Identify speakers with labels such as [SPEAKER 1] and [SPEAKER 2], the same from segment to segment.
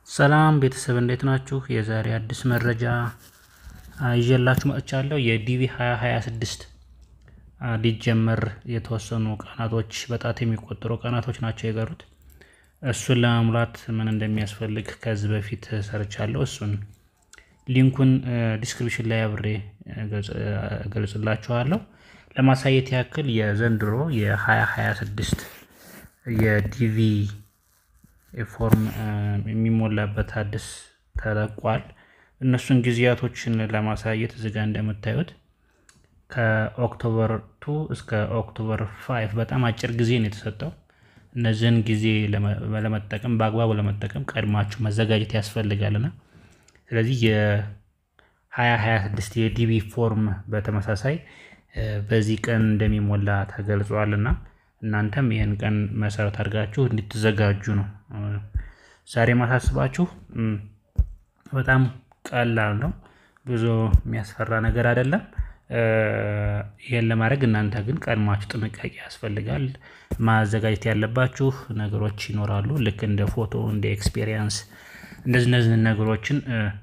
[SPEAKER 1] ሰላም ቤተሰብ እንዴት ናችሁ? የዛሬ አዲስ መረጃ ይዤላችሁ መጥቻለሁ። የዲቪ 2026 ሊጀመር የተወሰኑ ቀናቶች በጣት የሚቆጠሩ ቀናቶች ናቸው የቀሩት። እሱን ለመሙላት ምን እንደሚያስፈልግ ከዚህ በፊት ሰርቻለሁ። እሱን ሊንኩን ዲስክሪፕሽን ላይ አብሬ እገልጽላችኋለሁ። ለማሳየት ያክል የዘንድሮ የ2026 የዲቪ ፎርም የሚሞላበት አዲስ ተለቋል። እነሱን ጊዜያቶችን ለማሳየት እዚህ ጋ እንደምታዩት ከኦክቶበር ቱ እስከ ኦክቶበር ፋይቭ በጣም አጭር ጊዜ ነው የተሰጠው። እነዚህን ጊዜ ለመጠቀም በአግባቡ ለመጠቀም ቀድማችሁ መዘጋጀት ያስፈልጋልና ስለዚህ የ2026 የዲቪ ፎርም በተመሳሳይ በዚህ ቀን እንደሚሞላ ተገልጿልና እናንተም ይህን ቀን መሰረት አድርጋችሁ እንድትዘጋጁ ነው ዛሬ ማሳስባችሁ። በጣም ቀላል ነው፣ ብዙ የሚያስፈራ ነገር አይደለም። ይህን ለማድረግ እናንተ ግን ቀድማችሁ ጥንቃቄ ያስፈልጋል። ማዘጋጀት ያለባችሁ ነገሮች ይኖራሉ። ልክ እንደ ፎቶ፣ እንደ ኤክስፔሪየንስ እንደዚህ እነዚህ ነገሮችን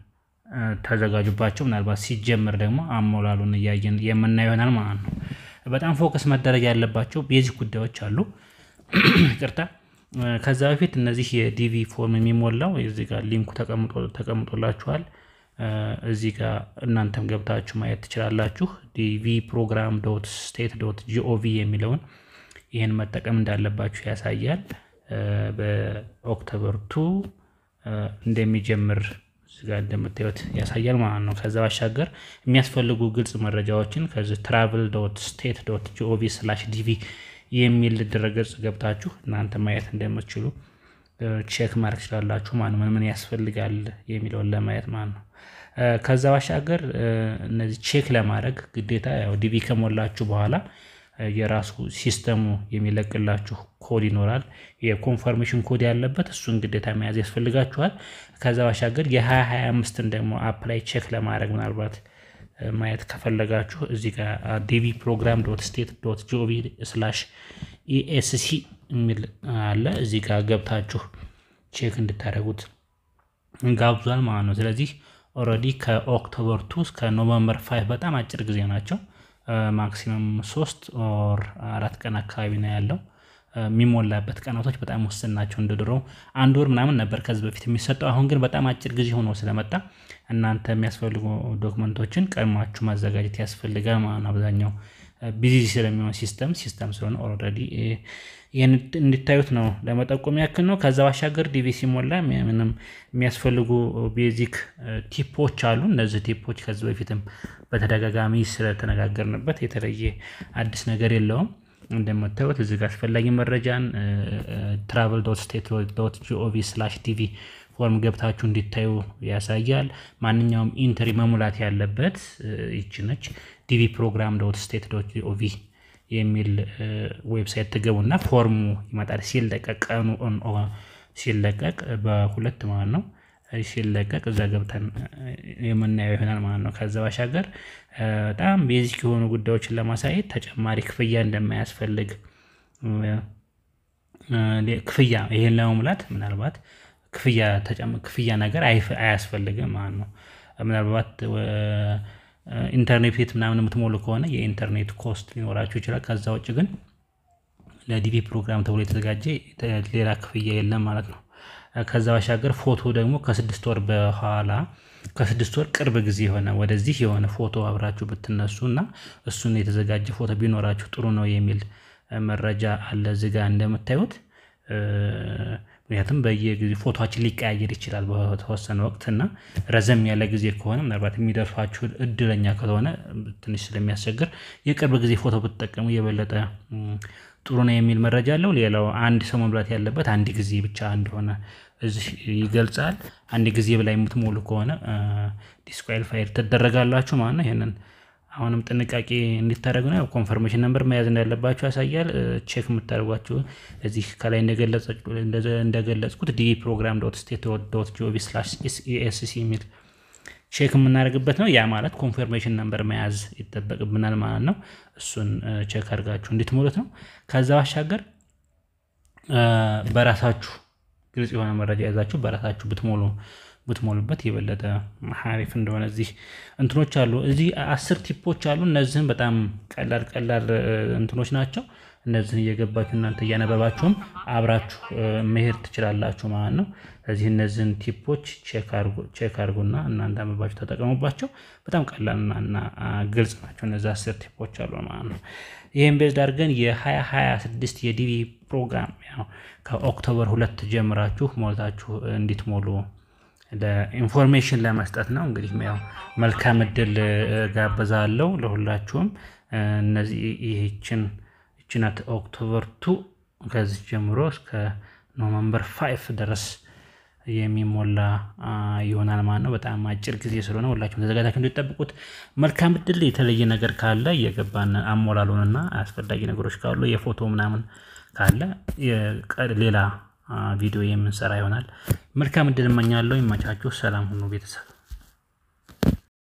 [SPEAKER 1] ተዘጋጁባቸው። ምናልባት ሲጀምር ደግሞ አሞላሉን እያየን የምናየው ይሆናል ማለት ነው። በጣም ፎከስ መደረግ ያለባቸው ቤዚክ ጉዳዮች አሉ። ይቅርታ ከዛ በፊት እነዚህ የዲቪ ፎርም የሚሞላው እዚህ ጋር ሊንኩ ተቀምጦላችኋል። እዚህ ጋር እናንተም ገብታችሁ ማየት ትችላላችሁ። ዲቪ ፕሮግራም ዶት ስቴት ዶት ጂኦቪ የሚለውን ይህን መጠቀም እንዳለባችሁ ያሳያል። በኦክቶበር ቱ እንደሚጀምር እዚህ ጋር እንደምታዩት ያሳያል ማለት ነው። ከዛ ባሻገር የሚያስፈልጉ ግልጽ መረጃዎችን ከዚህ ትራቭል ዶት ስቴት ዶት ጂኦቪ ስላሽ ዲቪ የሚል ድረገጽ ገብታችሁ እናንተ ማየት እንደምትችሉ ቼክ ማድረግ ትችላላችሁ። ማን ምን ምን ያስፈልጋል የሚለውን ለማየት ማለት ነው። ከዛ ባሻገር እነዚህ ቼክ ለማድረግ ግዴታ ያው ዲቪ ከሞላችሁ በኋላ የራሱ ሲስተሙ የሚለቅላችሁ ኮድ ይኖራል። የኮንፈርሜሽን ኮድ ያለበት እሱን ግዴታ መያዝ ያስፈልጋችኋል። ከዛ ባሻገር የ2025ን ደግሞ አፕላይ ቼክ ለማድረግ ምናልባት ማየት ከፈለጋችሁ እዚህ ጋር ዲቪ ፕሮግራም ዶት ስቴት ዶት ጂኦቪ ስላሽ ኢኤስሲ የሚል አለ። እዚህ ጋር ገብታችሁ ቼክ እንድታደርጉት ጋብዟል ማለት ነው። ስለዚህ ኦልሬዲ ከኦክቶበር ቱ እስከ ኖቨምበር ፋይቭ በጣም አጭር ጊዜ ናቸው። ማክሲመም ሶስት ኦር አራት ቀን አካባቢ ነው ያለው። የሚሞላበት ቀናቶች በጣም ውስን ናቸው። እንደ ድሮው አንድ ወር ምናምን ነበር ከዚህ በፊት የሚሰጠው። አሁን ግን በጣም አጭር ጊዜ ሆኖ ስለመጣ እናንተ የሚያስፈልጉ ዶክመንቶችን ቀድማችሁ ማዘጋጀት ያስፈልጋል ማለት ነው። አብዛኛው ቢዚ ስለሚሆን ሲስተም ሲስተም ስለሆነ ኦልሬዲ ይህን እንዲታዩት ነው ለመጠቆም ያክል ነው። ከዛ ባሻገር ዲቪ ሲሞላ ምንም የሚያስፈልጉ ቤዚክ ቲፖች አሉ። እነዚህ ቲፖች ከዚህ በፊትም በተደጋጋሚ ስለተነጋገርንበት የተለየ አዲስ ነገር የለውም። እንደምታዩት እዚህ ጋር አስፈላጊ መረጃን ትራቨል ዶት ስቴት ዶት ጂኦቪ ስላሽ ዲቪ ፎርም ገብታችሁ እንዲታዩ ያሳያል። ማንኛውም ኢንትሪ መሙላት ያለበት ይች ነች። ዲቪ ፕሮግራም ዶት ስቴት ዶት ጂኦቪ የሚል ዌብሳይት ትገቡና ፎርሙ ይመጣል። ሲለቀቅ ቀኑ ሲለቀቅ በሁለት ማለት ነው ሲለቀቅ እዛ ገብተን የምናየው ይሆናል ማለት ነው። ከዛ ባሻገር በጣም ቤዚክ የሆኑ ጉዳዮችን ለማሳየት ተጨማሪ ክፍያ እንደማያስፈልግ ክፍያ ይሄን ለመሙላት ምናልባት ክፍያ ክፍያ ነገር አያስፈልግም ማለት ነው። ምናልባት ኢንተርኔት ቤት ምናምን የምትሞሉ ከሆነ የኢንተርኔት ኮስት ሊኖራችሁ ይችላል። ከዛ ውጭ ግን ለዲቪ ፕሮግራም ተብሎ የተዘጋጀ ሌላ ክፍያ የለም ማለት ነው። ከዛ ባሻገር ፎቶ ደግሞ ከስድስት ወር በኋላ ከስድስት ወር ቅርብ ጊዜ የሆነ ወደዚህ የሆነ ፎቶ አብራችሁ ብትነሱ እና እሱን የተዘጋጀ ፎቶ ቢኖራችሁ ጥሩ ነው የሚል መረጃ አለ እዚህ ጋር እንደምታዩት። ምክንያቱም በየጊዜ ፎቶችን ሊቀያየር ይችላል በተወሰነ ወቅት እና ረዘም ያለ ጊዜ ከሆነ ምናልባት የሚደርሷችሁ እድለኛ ከሆነ ትንሽ ስለሚያስቸግር የቅርብ ጊዜ ፎቶ ብትጠቀሙ የበለጠ ጥሩ ነው የሚል መረጃ አለው። ሌላው አንድ ሰው መሙላት ያለበት አንድ ጊዜ ብቻ እንደሆነ እዚህ ይገልጻል። አንድ ጊዜ በላይ የምትሞሉ ከሆነ ዲስኳሊፋይድ ትደረጋላችሁ ማለት ነው። ይሄንን አሁንም ጥንቃቄ እንዲታደረጉ ነው። ኮንፈርሜሽን ነምበር መያዝ እንዳለባችሁ ያሳያል። ቼክ የምታደርጓችሁ እዚህ ከላይ እንደገለጽኩት ዲቪ ፕሮግራም ዶት ስቴት ዶት ጂኦቪ ስላሽ ኤስሲ የሚል ቼክ የምናደርግበት ነው። ያ ማለት ኮንፈርሜሽን ነምበር መያዝ ይጠበቅብናል ማለት ነው። እሱን ቼክ አድርጋችሁ እንድትሞሉት ነው። ከዛ ባሻገር በራሳችሁ ግልጽ የሆነ መረጃ ይዛችሁ በራሳችሁ ብትሞሉ ብትሞሉበት የበለጠ ሀሪፍ እንደሆነ እዚህ እንትኖች አሉ። እዚህ አስር ቲፖች አሉ። እነዚህም በጣም ቀላል ቀላል እንትኖች ናቸው። እነዚህን እየገባችሁ እናንተ እያነበባችሁም አብራችሁ መሄድ ትችላላችሁ ማለት ነው። ስለዚህ እነዚህን ቲፖች ቼክ አድርጉና እናንተ አንብባችሁ ተጠቀሙባቸው። በጣም ቀላልና እና ግልጽ ናቸው። እነዚህ አስር ቲፖች አሉ ማለት ነው። ይህም ቤዝድ አድርገን የ2026 የዲቪ ፕሮግራም ያው ከኦክቶበር ሁለት ጀምራችሁ ሞልታችሁ እንዲትሞሉ ለኢንፎርሜሽን ለመስጠት ነው። እንግዲህ ያው መልካም እድል ጋበዛለሁ ለሁላችሁም። እነዚህ ይህችን ይችናት ኦክቶበር ቱ ከዚህ ጀምሮ እስከ ኖቨምበር ፋይፍ ድረስ የሚሞላ ይሆናል ማለት ነው። በጣም አጭር ጊዜ ስለሆነ ሁላችሁም ተዘጋጅታችሁ እንዲጠብቁት መልካም እድል። የተለየ ነገር ካለ እየገባን አሞላሉንና አስፈላጊ ነገሮች ካሉ የፎቶ ምናምን ካለ ሌላ ቪዲዮ የምንሰራ ይሆናል። መልካም እድል እመኛለሁ። ይመቻችሁ። ሰላም ሁኑ ቤተሰብ